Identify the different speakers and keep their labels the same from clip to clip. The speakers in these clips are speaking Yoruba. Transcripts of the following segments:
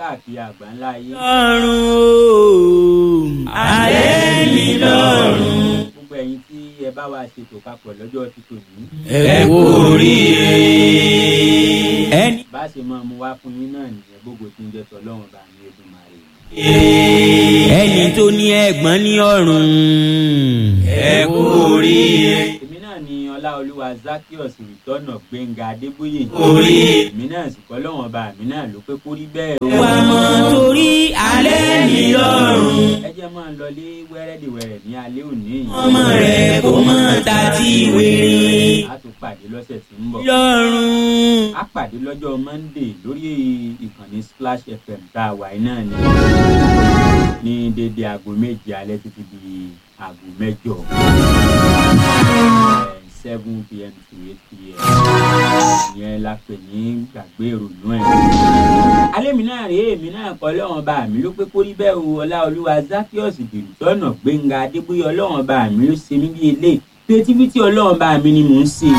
Speaker 1: káàkiri àgbáńlá ayé.
Speaker 2: lọ́rùn alẹ́ mi lọ́rùn.
Speaker 1: gbogbo ẹ̀yin tí ẹ bá wa ṣètò papọ̀ lọ́jọ́ títò ní.
Speaker 2: ẹ kú oríire. ẹni.
Speaker 1: bá a ṣe máa mú wá fún yín náà nìyẹn gbogbo tí ń jẹ́ tọ́lọ́run bá ní Èdùmàrè.
Speaker 2: ẹni tó ní ẹ̀gbọ́n ní ọ̀run. ẹ kú oríire.
Speaker 1: èmi náà ni ọláolúwa zakios ìtọ́nà gbẹ̀ngà adébóyè.
Speaker 2: Orí.
Speaker 1: èmi náà sì kọ́ lọ́wọ́n bá mi náà ló pé kó rí bẹ́ẹ̀ o.
Speaker 2: wà á mọ̀ torí alẹ́ mi lọ́rùn.
Speaker 1: ẹ jẹ́ máa lọ lé wẹ́rẹ́dìwẹ̀rẹ̀ ní alẹ́ òní yìí.
Speaker 2: ọmọ rẹ̀ kò mọ̀ ta ti wèrè.
Speaker 1: a tún pàdé lọ́sẹ̀ tí ń bọ̀.
Speaker 2: lọ́rùn.
Speaker 1: a pàdé lọ́jọ́ monday lórí ìkànnì splash fm tá a wà yìí náà ni ní dédé aago méje alẹ́ títí di aago mẹ́jọ seven pm to eight pm ìyẹn la pè ní gbàgbé ìrònú ẹ̀. alẹ́ mi náà rèé èmi náà kọ́ lọ́wọ́n bá mi ló pé kó rí bẹ́ẹ̀ o ọláolúwa zakios dìrìtọ́nà gbẹ̀ngà adébóyè ọlọ́wọ́n bá mi ló ṣe mí bí eléyìí creativity ọlọ́wọ́n bá mi ni mò ń ṣe.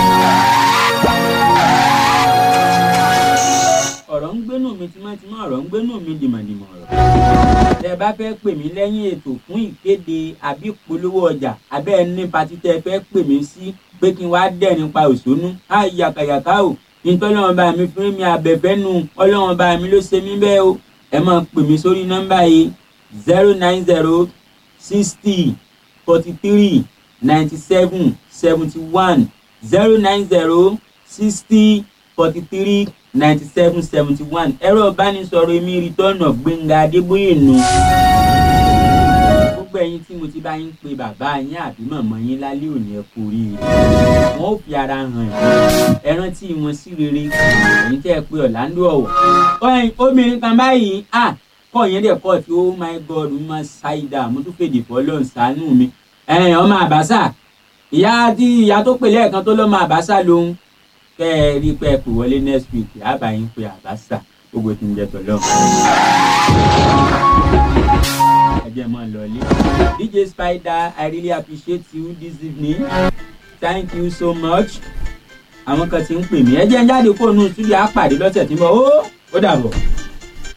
Speaker 1: ọ̀rọ̀ ń gbénú mi tímọ́tímọ́ ọ̀rọ̀ ń gbénú mi dìmọ̀dìmọ̀ ọ̀rọ̀. tẹ bá fẹ́ pè mí lẹ́yìn ètò fún ìkéde àbí ìpolówó ọjà abẹ́ ẹni patí tẹ fẹ́ pè mí sí pé kí n wá dẹ̀ nípa òṣónú á yàkàyàkà o nítorí ọlọ́run bá mi fún mi abẹ́fẹ́ nu ọlọ́run bá mi ló ṣe mí bẹ́ẹ̀ o ẹ máa pè mí sórí nọ́mbà yìí zero nine zero sixty forty three ninety seven seventy one zero nine zero sixty forty three ninety seven seventy one ẹ̀rọ ìbánisọ̀rọ̀ èmi rìtọ́nà gbẹ̀ngà adébóyè nù. gbogbo ẹ̀yin tí mo ti bá yín pe bàbá yín àbí màmá yín lálẹ́ òní ẹ kú oríire wọn ò fi ara hàn yín ẹ rántí wọn sí rere èyí tẹ́ ẹ pé ọ̀làǹdó ọ̀wọ̀ ọ̀hìn obìnrin kan báyìí à kọ́ yẹn dẹ̀ kọ́ tí oh my god mo máa ṣáìdá mo tún fèdè fọlọ́n ṣàánú mi ẹ̀yìn ọmọ àbáṣà ìyá tí ìyá tó pè lẹ́ẹ̀kan tó lọ́mọ àbáṣà lòun kẹ́ ẹ rí pé ẹ pè wọlé next week àbá yín pé àbáṣà gbogbo tí ń jẹ tọ̀lọ́. ẹ jẹ́ mọ́ lọ ilé. dj spider i really appreciate you this evening thank you so much. àwọn kan ti ń pè mí ẹ jẹ́ ń jáde kó nu studio á pàdé lọ́sẹ̀ tí mo ó ó dàbọ̀.